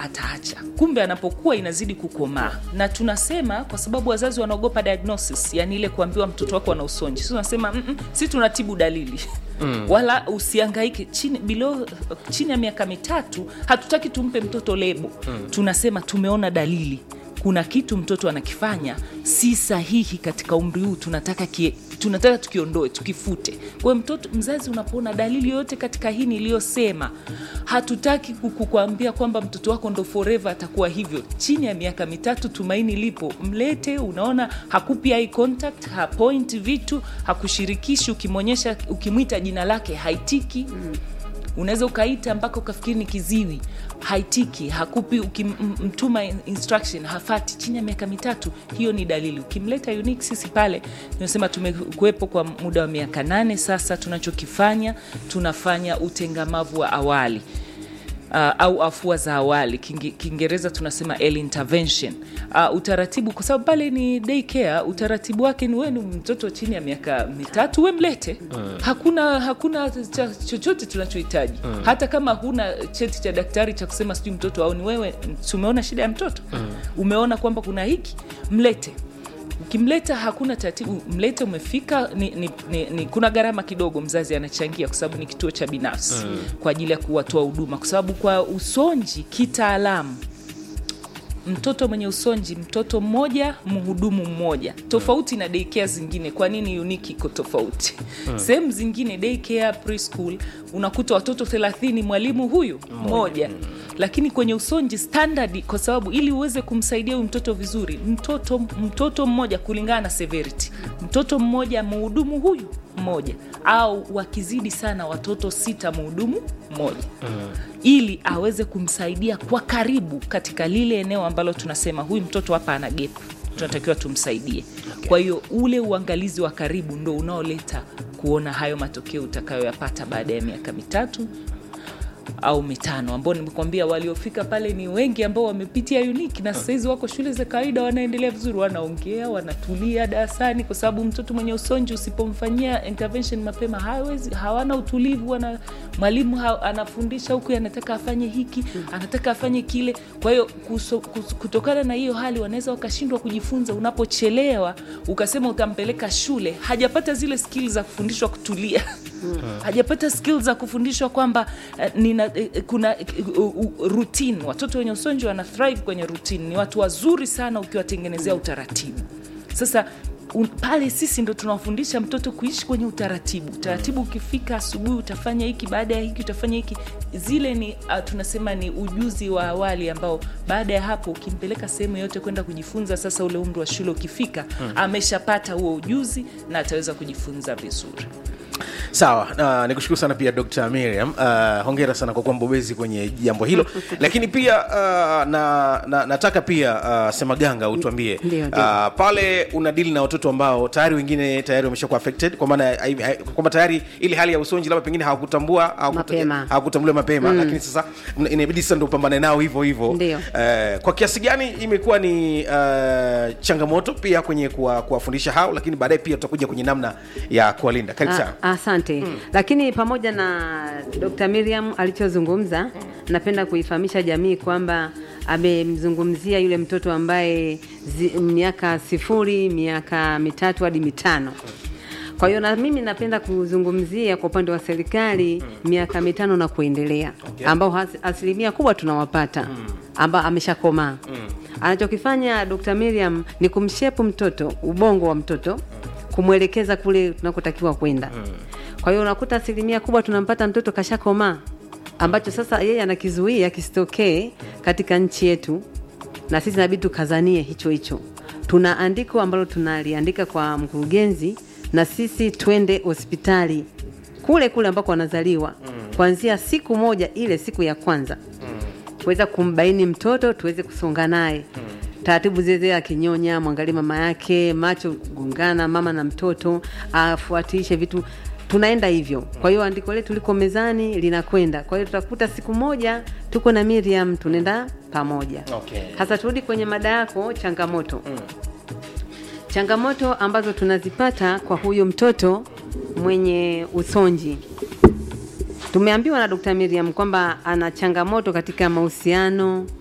ataacha kumbe anapokuwa inazidi kukomaa na tunasema kwa sababu wazazi wanaogopa diagnosis yani ile kuambiwa mtoto wako ana usonji si tunasema "Mm-mm, si tunatibu dalili mm. wala usiangaike chini below, chini ya miaka mitatu hatutaki tumpe mtoto lebo mm. tunasema tumeona dalili kuna kitu mtoto anakifanya si sahihi katika umri huu tunataka kie, tunataka tukiondoe tukifute kwa hiyo mtoto mzazi unapoona dalili yoyote katika hii niliyosema hatutaki kukuambia kwamba mtoto wako ndo forever atakuwa hivyo chini ya miaka mitatu tumaini lipo mlete unaona hakupi eye contact hapoint vitu hakushirikishi ukimwonyesha ukimwita jina lake haitiki mm unaweza ukaita mpaka ukafikiri ni kiziwi haitiki hakupi ukimtuma instruction hafati chini ya miaka mitatu hiyo ni dalili ukimleta unique sisi pale tunasema tumekuwepo kwa muda wa miaka nane sasa tunachokifanya tunafanya utengamavu wa awali uh, au afua za awali Kingi- kiingereza tunasema early intervention uh, utaratibu kwa sababu pale ni day care utaratibu wake ni wenu mtoto chini ya miaka mitatu we mlete mm. hakuna hakuna cha, chochote tunachohitaji mm. hata kama huna cheti cha daktari cha kusema sijui mtoto au ni wewe tumeona shida ya mtoto mm. umeona kwamba kuna hiki mlete ukimleta hakuna taratibu mlete umefika ni, ni, ni, ni, kuna gharama kidogo mzazi anachangia kwa sababu ni kituo cha binafsi mm. kwa ajili ya kuwatoa huduma kwa sababu kwa usonji kitaalamu mtoto mwenye usonji mtoto mmoja mhudumu mmoja tofauti na daycare zingine kwa nini uniki iko tofauti hmm. sehemu zingine daycare preschool unakuta watoto thelathini mwalimu huyu mmoja lakini kwenye usonji standard kwa sababu ili uweze kumsaidia huyu mtoto vizuri mtoto mtoto mmoja kulingana na severity mtoto mmoja mhudumu huyu mmoja au wakizidi sana watoto sita mhudumu mmoja mm. ili aweze kumsaidia kwa karibu katika lile eneo ambalo tunasema huyu mtoto hapa ana gepu tunatakiwa tumsaidie okay. kwa hiyo ule uangalizi wa karibu ndo unaoleta kuona hayo matokeo utakayoyapata baada ya miaka mitatu au mitano ambao nimekwambia waliofika pale ni wengi ambao wamepitia uniki na sahizi wako shule za kawaida wanaendelea vizuri wanaongea wanatulia darasani kwa sababu mtoto mwenye usonji usipomfanyia intervention mapema hawezi hawana utulivu wana mwalimu ha, anafundisha huku anataka afanye hiki anataka afanye kile kwa hiyo kuso- kus- kutokana na hiyo hali wanaweza wakashindwa kujifunza unapochelewa ukasema utampeleka shule hajapata zile skill za kufundishwa kutulia hajapata skill za kufundishwa kwamba uh, nina, uh, kuna uh, uh, routine watoto wenye usonji wana thrive kwenye routine ni watu wazuri sana ukiwatengenezea utaratibu sasa un, pale sisi ndo tunawafundisha mtoto kuishi kwenye utaratibu utaratibu ukifika asubuhi utafanya hiki baada ya hiki utafanya hiki zile ni uh, tunasema ni ujuzi wa awali ambao baada ya hapo ukimpeleka sehemu yote kwenda kujifunza sasa ule umri wa shule ukifika hmm. ameshapata huo ujuzi na ataweza kujifunza vizuri sawa uh, nikushukuru sana pia dr miriam uh, hongera sana kwa kuwa mbobezi kwenye jambo hilo lakini pia uh, na, na, nataka pia uh, semaganga utuambie Ndio, ndio. uh, pale unadili na watoto ambao tayari wengine tayari wameshakuwa affected kwa maana hai- hai- kwamba tayari ili hali ya usonji labda pengine hawakutambua hawakuta- Mapema. hawakutambuliwa mapema lakini sasa mna- inabidi sasa ndo upambane nao hivyo hivyo Ndio. Eh, kwa kiasi gani imekuwa ni uh, changamoto pia kwenye kuwa- kuwafundisha hao lakini baadaye pia tutakuja kwenye namna ya kuwalinda karibu sana Ah, asante lakini pamoja na dr miriam alichozungumza napenda kuifahamisha jamii kwamba amemzungumzia yule mtoto ambaye zi, miaka sifuri miaka mitatu hadi mitano kwa hiyo na mimi napenda kuzungumzia kwa upande wa serikali miaka mitano na kuendelea Okay. ambao has- asilimia kubwa tunawapata ambao ameshakomaa anachokifanya dr miriam ni kumshepu mtoto ubongo wa mtoto kumwelekeza kule tunakotakiwa kwenda kwa hiyo unakuta asilimia kubwa tunampata mtoto kashakomaa ambacho sasa yeye anakizuia kisitokee katika nchi yetu na sisi inabidi tukazanie hicho hicho tuna andiko ambalo tunaliandika kwa mkurugenzi na sisi twende hospitali kule kule ambako wanazaliwa kuanzia siku moja ile siku ya kwanza kuweza kumbaini mtoto tuweze kusonga naye taratibu zile zile akinyonya mwangalie mama yake macho kugongana mama na mtoto afuatishe vitu tunaenda hivyo kwa hiyo andiko letu liko mezani linakwenda kwa hiyo tutakuta siku moja tuko na miriam tunaenda pamoja Okay. hasa turudi kwenye mada yako changamoto mm. changamoto ambazo tunazipata kwa huyu mtoto mwenye usonji tumeambiwa na Dr. Miriam kwamba ana changamoto katika mahusiano